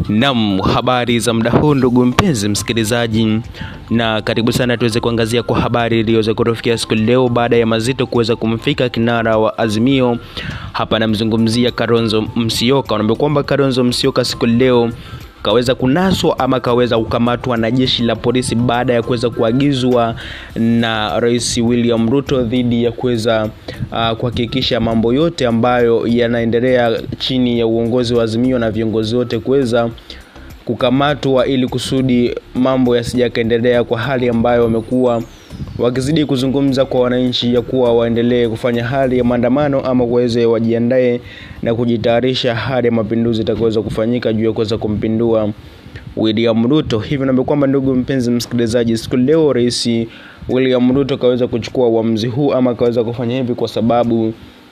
Nam, habari za muda huu ndugu mpenzi msikilizaji, na karibu sana tuweze kuangazia kwa habari iliyoweza kutufikia siku leo baada ya mazito kuweza kumfika kinara wa Azimio. Hapa namzungumzia Kalonzo Musyoka. Unaambia kwamba Kalonzo Musyoka siku leo kaweza kunaswa ama kaweza kukamatwa na jeshi la polisi baada ya kuweza kuagizwa na Rais William Ruto dhidi ya kuweza uh, kuhakikisha mambo yote ambayo yanaendelea chini ya uongozi wa Azimio na viongozi wote kuweza kukamatwa ili kusudi mambo yasijakaendelea kwa hali ambayo wamekuwa wakizidi kuzungumza kwa wananchi ya kuwa waendelee kufanya hali ya maandamano ama waweze wajiandae na kujitayarisha hali ya mapinduzi itakaweza kufanyika juu ya kuweza kumpindua William Ruto. Hivyo naambia kwamba ndugu mpenzi msikilizaji, siku leo Rais William Ruto kaweza kuchukua uamuzi huu ama kaweza kufanya hivi kwa sababu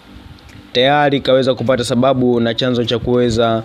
tayari kaweza kupata sababu na chanzo cha kuweza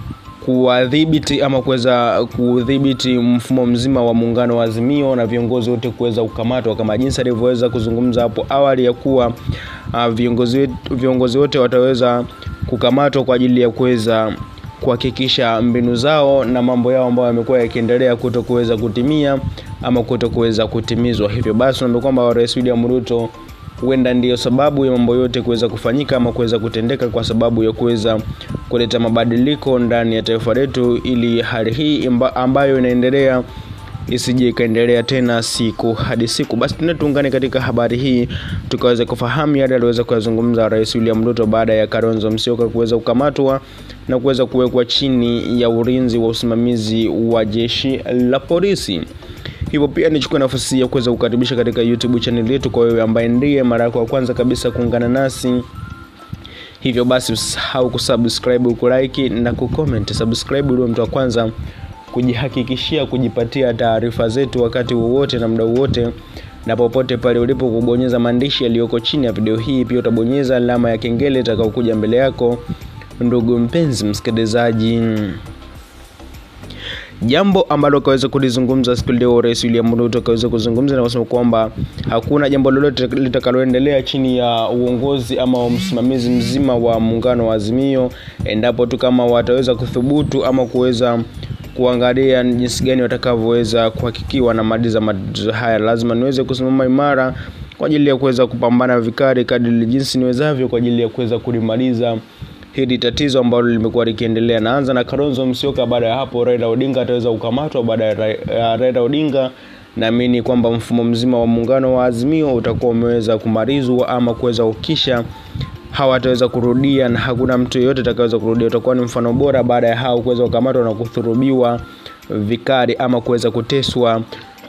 kuwadhibiti ama kuweza kudhibiti mfumo mzima wa muungano wa Azimio na viongozi wote kuweza kukamatwa kama jinsi alivyoweza kuzungumza hapo awali ya kuwa uh, viongozi, viongozi wote wataweza kukamatwa kwa ajili ya kuweza kuhakikisha mbinu zao na mambo yao ambayo yamekuwa yakiendelea kuto kuweza kutimia ama kuto kuweza kutimizwa. Hivyo basi naambia kwamba Rais William Ruto huenda ndiyo sababu ya mambo yote kuweza kufanyika ama kuweza kutendeka kwa sababu ya kuweza kuleta mabadiliko ndani ya taifa letu ili hali hii ambayo inaendelea isije ikaendelea tena siku hadi siku. Basi tena tuungane katika habari hii tukaweza kufahamu yale aliweza kuyazungumza Rais William Ruto baada ya Kalonzo Musyoka kuweza kukamatwa na kuweza kuwekwa chini ya ulinzi wa usimamizi wa jeshi la polisi. Hivyo pia nichukue nafasi ya kuweza kukaribisha katika YouTube channel yetu kwa wewe ambaye ndiye mara yako ya kwanza kabisa kuungana nasi. Hivyo basi usahau kusubscribe, kulike na kucomment. Subscribe ndio mtu wa kwanza kujihakikishia kujipatia taarifa zetu wakati wowote na muda wowote na popote pale ulipo, kubonyeza maandishi yaliyoko chini ya video hii. Pia utabonyeza alama ya kengele itakayokuja mbele yako, ndugu mpenzi msikilizaji. Jambo ambalo kaweza kulizungumza siku leo Rais William Ruto kaweza kuzungumza na kusema kwamba hakuna jambo lolote litakaloendelea chini ya uongozi ama msimamizi mzima wa muungano wa Azimio endapo tu kama wataweza kuthubutu ama kuweza kuangalia jinsi gani watakavyoweza kuhakikiwa na maliza matatizo haya. Lazima niweze kusimama imara kwa ajili ya kuweza kupambana vikali kadri jinsi niwezavyo kwa ajili ya kuweza kulimaliza hili tatizo ambalo limekuwa likiendelea. Naanza na Kalonzo Musyoka, baada ya hapo Raila Odinga ataweza kukamatwa. Baada ya Raila Odinga, naamini kwamba mfumo mzima wa muungano wa Azimio utakuwa umeweza kumalizwa ama kuweza kukisha hawataweza kurudia na hakuna mtu yeyote atakayeweza kurudia. Utakuwa ni mfano bora baada ya hao kuweza kukamatwa na kudhurubiwa vikali ama kuweza kuteswa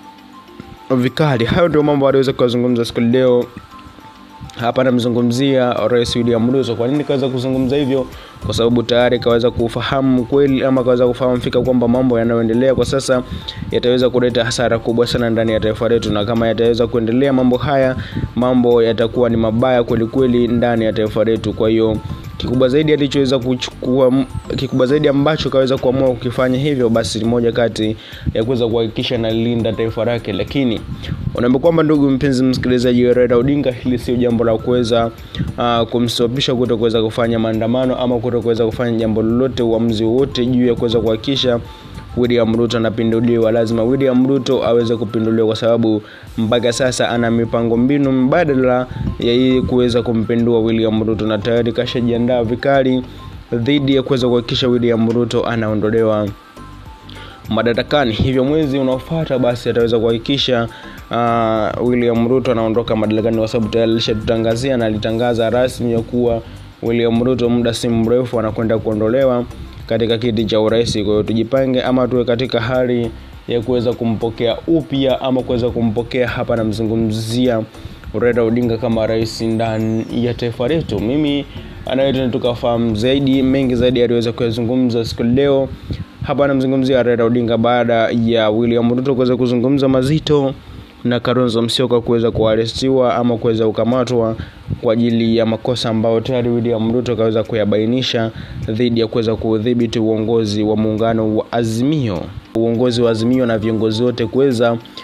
vikali. Hayo ndio mambo aliweza kuyazungumza siku leo hapa namzungumzia Rais William Ruto. Kwa nini kaweza kuzungumza hivyo? Kwa sababu tayari kaweza kufahamu kweli ama kaweza kufahamu fika kwamba mambo yanayoendelea kwa sasa yataweza kuleta hasara kubwa sana ndani ya taifa letu, na kama yataweza kuendelea mambo haya, mambo yatakuwa ni mabaya kweli kweli ndani ya taifa letu. Kwa hiyo kikubwa zaidi alichoweza kuchukua, kikubwa zaidi ambacho kaweza kuamua kukifanya hivyo, basi ni moja kati ya kuweza kuhakikisha nalinda taifa lake. Lakini unaambia kwamba, ndugu mpenzi msikilizaji, Raila Odinga, hili sio jambo la kuweza uh, kumstopisha kuto kuweza kufanya maandamano ama kuto kuweza kufanya jambo lolote, uamuzi wote juu ya kuweza kuhakikisha William Ruto anapinduliwa. Lazima William Ruto aweze kupinduliwa kwa sababu mpaka sasa ana mipango mbinu mbadala ya yeye kuweza kumpindua William Ruto, na tayari kashajiandaa vikali dhidi ya kuweza kuhakikisha William Ruto anaondolewa madarakani. Hivyo mwezi unaofuata basi ataweza kuhakikisha uh, William Ruto anaondoka madarakani, kwa sababu tayari alishatutangazia na alitangaza rasmi ya kuwa William Ruto muda si mrefu anakwenda kuondolewa katika kiti cha urais. Kwa hiyo tujipange ama tuwe katika hali ya kuweza kumpokea upya ama kuweza kumpokea hapa, namzungumzia Raila Odinga kama rais ndani ya taifa letu. Mimi anayetena tukafahamu zaidi mengi zaidi aliweza kuyazungumza siku leo hapa, namzungumzia Raila Odinga baada ya William Ruto kuweza kuzungumza mazito na Kalonzo Musyoka kuweza kuarestiwa ama kuweza kukamatwa kwa ajili ya makosa ambayo tayari William Ruto kaweza kuyabainisha dhidi ya kuweza kudhibiti uongozi wa muungano wa Azimio, uongozi wa Azimio na viongozi wote kuweza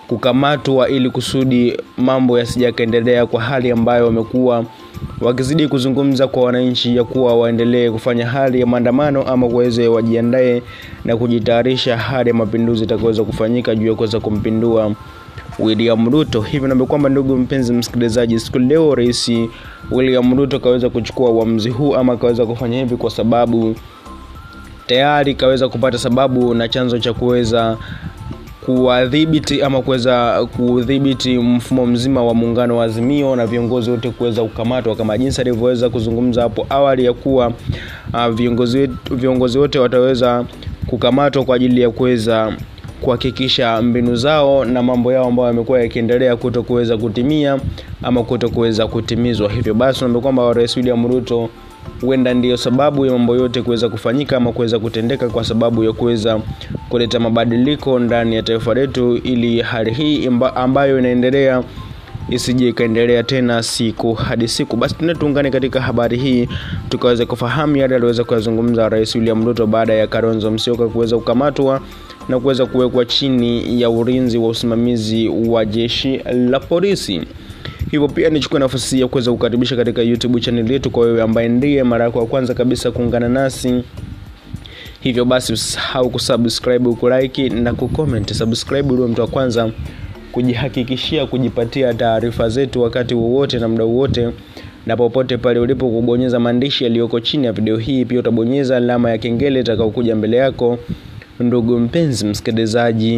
kukamatwa ili kusudi mambo yasijakaendelea kwa hali ambayo wamekuwa wakizidi kuzungumza kwa wananchi ya kuwa waendelee kufanya hali ya maandamano ama kuweze wajiandae na kujitayarisha hali ya mapinduzi itakaweza kufanyika juu ya kuweza kumpindua William Ruto. Hivyo naambia kwamba ndugu mpenzi msikilizaji, siku leo Rais William Ruto kaweza kuchukua uamuzi huu ama kaweza kufanya hivi kwa sababu tayari kaweza kupata sababu na chanzo cha kuweza kuwadhibiti ama kuweza kudhibiti mfumo mzima wa muungano wa Azimio na viongozi wote kuweza kukamatwa kama jinsi alivyoweza kuzungumza hapo awali ya kuwa uh, viongozi, viongozi wote wataweza kukamatwa kwa ajili ya kuweza kuhakikisha mbinu zao na mambo yao ambayo yamekuwa yakiendelea kuto kuweza kutimia ama kuto kuweza kutimizwa. Hivyo basi naambia kwamba Rais William Ruto huenda ndiyo sababu ya mambo yote kuweza kufanyika ama kuweza kutendeka kwa sababu ya kuweza kuleta mabadiliko ndani ya taifa letu, ili hali hii ambayo inaendelea isije ikaendelea tena siku hadi siku. Basi tena tuungane katika habari hii tukaweza kufahamu yale aliweza kuyazungumza Rais William Ruto baada ya Kalonzo Musyoka kuweza kukamatwa na kuweza kuwekwa chini ya ulinzi wa usimamizi wa jeshi la polisi. Hivyo pia nichukue nafasi ya kuweza kukaribisha katika YouTube channel yetu kwa wewe ambaye ndiye mara yako ya kwanza kabisa kuungana nasi. Hivyo basi usahau kusubscribe, kulike na kucomment. Subscribe ndio mtu wa kwanza kujihakikishia kujipatia taarifa zetu wakati wowote na muda wowote na popote pale ulipo, kubonyeza maandishi yaliyoko chini ya video hii. Pia utabonyeza alama ya kengele itakayokuja mbele yako. Ndugu mpenzi msikilizaji,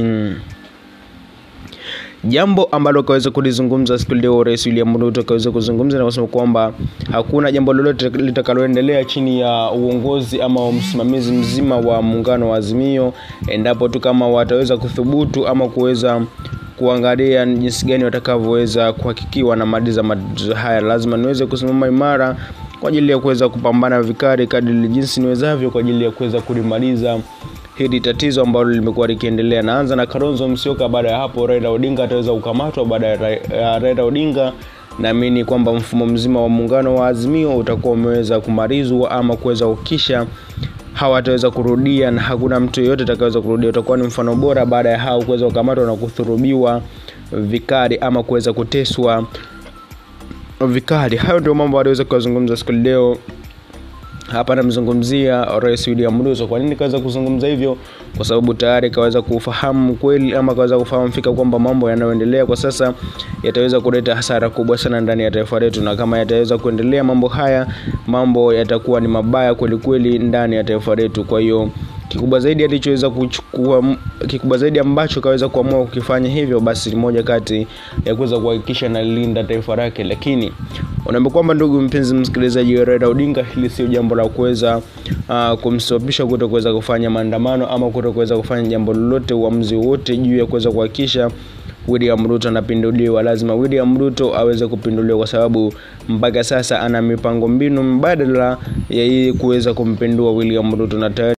jambo ambalo kaweza kulizungumza siku leo Rais William Ruto kaweza kuzungumza na kusema kwamba hakuna jambo lolote litakaloendelea chini ya uongozi ama msimamizi mzima wa muungano wa Azimio endapo tu kama wataweza kuthubutu ama kuweza kuangalia jinsi gani watakavyoweza kuhakikiwa na maliza matatizo haya. Lazima niweze kusimama imara kwa ajili ya kuweza kupambana vikali kadri jinsi niwezavyo kwa ajili ya kuweza kulimaliza hili tatizo ambalo limekuwa likiendelea. Naanza na Kalonzo Musyoka, baada ya hapo Raila Odinga ataweza kukamatwa. Baada ya Raila Odinga, naamini kwamba mfumo mzima wa muungano wa Azimio utakuwa umeweza kumalizwa ama kuweza kukisha hawataweza kurudia na hakuna mtu yeyote atakayeweza kurudia. Utakuwa ni mfano bora baada ya hao kuweza kukamatwa na kudhurubiwa vikali ama kuweza kuteswa vikali. Hayo ndio mambo aliweza kuyazungumza siku leo hapa namzungumzia Rais William Ruto. Kwa nini kaweza kuzungumza hivyo? Kwa sababu tayari kaweza kufahamu kweli ama kaweza kufahamu fika kwamba mambo yanayoendelea kwa sasa yataweza kuleta hasara kubwa sana ndani ya taifa letu, na kama yataweza kuendelea mambo haya, mambo yatakuwa ni mabaya kweli kweli ndani ya taifa letu. Kwa hiyo kikubwa zaidi alichoweza kuchukua, kikubwa zaidi ambacho kaweza kuamua kukifanya hivyo, basi moja kati ya kuweza kuhakikisha nalinda taifa lake. Lakini unaambia kwamba, ndugu mpenzi msikilizaji, Raila Odinga, hili sio jambo la kuweza uh, kumstopisha kuto kuweza kufanya maandamano ama kuto kuweza kufanya jambo lolote, uamuzi wote juu ya kuweza kuhakikisha William Ruto anapinduliwa. Lazima William Ruto aweze kupinduliwa kwa sababu mpaka sasa ana mipango mbinu mbadala ya yeye kuweza kumpindua William Ruto na tayari